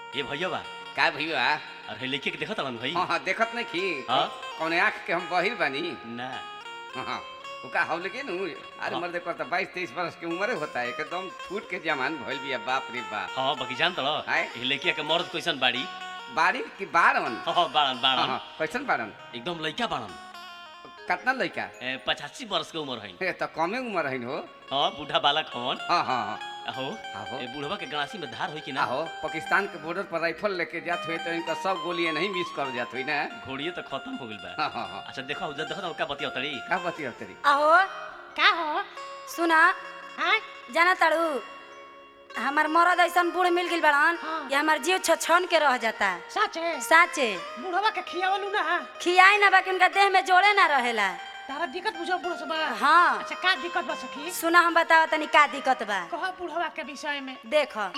ए भैया बा का भैया अरे लेके के देखत हलन भाई हाँ हाँ देखत नहीं की हाँ? कौने आँख के हम बहिर बानी ना हाँ हाँ वो का हव लेकिन उ- अरे हाँ। मर्द करता बाईस तेईस बरस की उम्र होता है एकदम फूट के जमान भइल बिया बाप रे बाप हाँ बाकी जान तड़ आय? ए लेके के मर्द कैसन बाड़ी बाड़ी की बारन हाँ हाँ बाड़न हाँ बाड़न हाँ कैसन बारन एकदम लइका बाड़न कितना लड़का ए, पचासी वर्ष के उम्र है ए तो कमे उम्र है हो हाँ बूढ़ा बालक हवन हाँ हाँ हाँ आहो आहो ए बुढ़वा के गणासी में धार होई कि ना आहो पाकिस्तान के बॉर्डर पर राइफल लेके जात हुए तो इनका सब गोलियां नहीं मिस कर जात हुई ना घोड़िए तो खत्म हो गइल बा हाँ हाँ हाँ अच्छा देखो उधर देखो का बतिया तड़ी का बतिया तेरी अहो का हो सुना हाँ जाना ताड़ू हमार मरद ऐसन बूढ़ मिल गइल बड़न हाँ। ये हमार जीव छछन के रह जाता सच है साचे बुढ़वा के खियावलू ना खियाई ना बाकी उनका देह में जोड़े ना रहेला तारा दिक्कत बुझो बुढ़ो सब हाँ अच्छा का दिक्कत बा सखी सुना हम बताओ तनी का दिक्कत बा कह बुढ़वा के विषय में देखो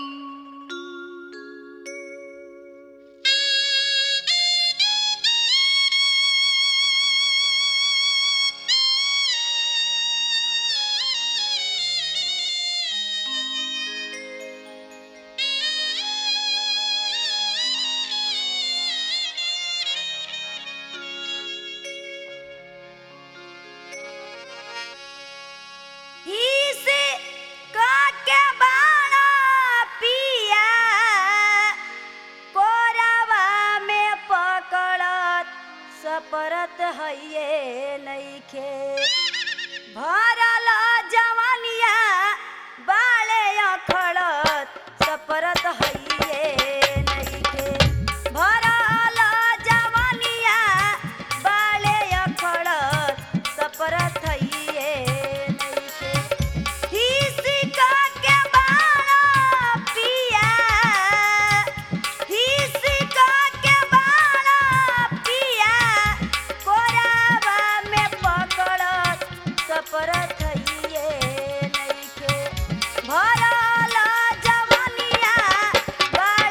इसे काके बाणा पिया कोरावा में पकड़त सपरत हइये नइखे भरल जवानिया बाले अखड़त सपरत हइये नइखे भरल जवानिया बाले अखड़त सपरत हइये नइखे हिसिका के बाणा पिया हिसिका के बाणा पिया कोरावा में पकड़त सपरत हइये नइखे भरल जवानिया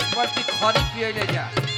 एक बाल्टी खरी पिए ले जा